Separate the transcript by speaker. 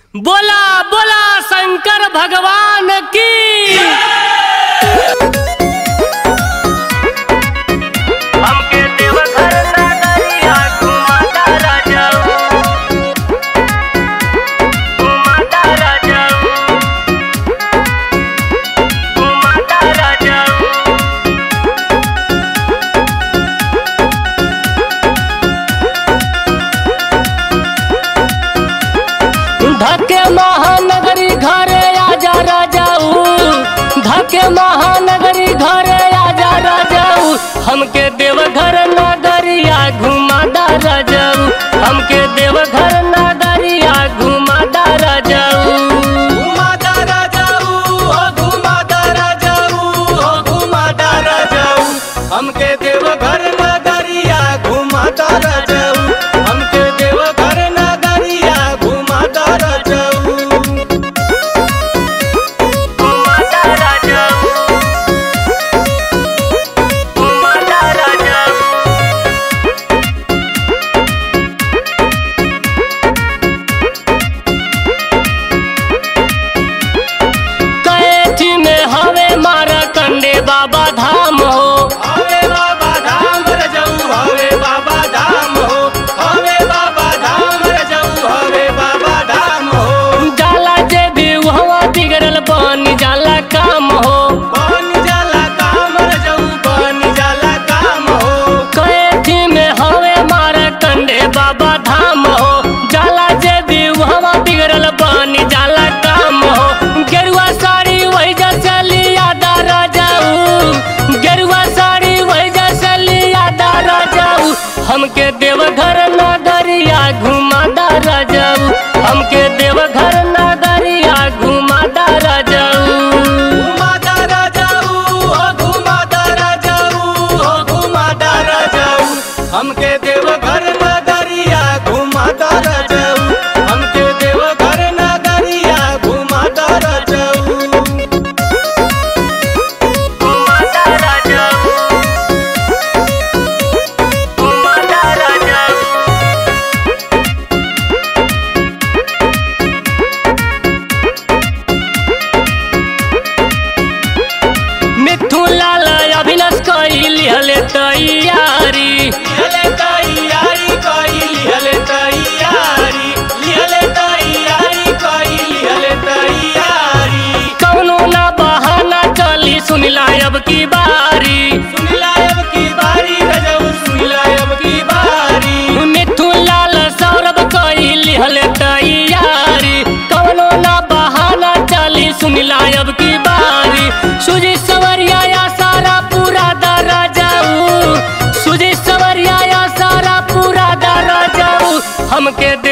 Speaker 1: बोला बोला शंकर भगवान की हमके देवघर नगरिया घुमाता राजाऊ घुमाता राजाऊ घुमाता राजाऊ धके महानगरी घरे आजा राजाऊ धके महानगरी घरे आजा राजाऊ हमके देवघर नगरिया घुमादा राजाऊ हमके देवघर नगरिया घुमादा राजाऊ
Speaker 2: घुमाता राजाऊ हो घुमाता राजाऊ हो घुमाता राजाऊ हमके देवघर नगरिया घुमाता राजाऊ हमके देवघर नगरिया घुमाता राजाऊ
Speaker 1: घुमादा राजाऊ घुमादा राजाऊ कैथी में हवे मारा कंडे बाबा धाम हो
Speaker 2: हवे बाबा धाम रजाऊ हवे बाबा धाम हो हवे बाबा धाम रजाऊ हवे बाबा धाम हो
Speaker 1: जाला जे भी हुआ बिगड़ल बनी जाला काम हो
Speaker 2: बन जाला काम रजाऊ बन जाला काम हो
Speaker 1: कैथी में हवे मारा कंडे बाबा धाम हो जाला जे भी हुआ बिगड़ल बनी जाला काम हो गेरुआ साड़ी वही जैसे लिया दारा जाऊ गेरुआ साड़ी वही जैसे लिया दारा जाऊ हमके देवघर नगरिया घुमा दारा जाऊ हमके देवघर नगरिया घुमा दारा जाऊ
Speaker 2: घुमाता राजाऊ हो घुमाता राजाऊ हो घुमाता राजाऊ हमके देवघर नगरिया घुमाता राजाऊ हमके देवघर नगरिया घुमाता राजाऊ
Speaker 1: घुमाता राजाऊ घुमाता राजाऊ मिथुन लाल अभिनस कैली हले तैयारी
Speaker 2: लिहले तैयारी कई लिहले तैयारी लिहले तैयारी कई लिहले तैयारी
Speaker 1: कौनो ना बहाना चली सुनिला अब की बारी
Speaker 2: सुनिला अब की बारी रजाऊ सुनिला अब की बारी
Speaker 1: मिथुन लाल सौरभ कैली हले तैयारी कौनो ना बहाना चली सुनिला अब की बारी सुजी सवरिया या सारा पूरा दरा जाऊ सुजी सवरिया या सारा पूरा दरा जाऊ हमके दे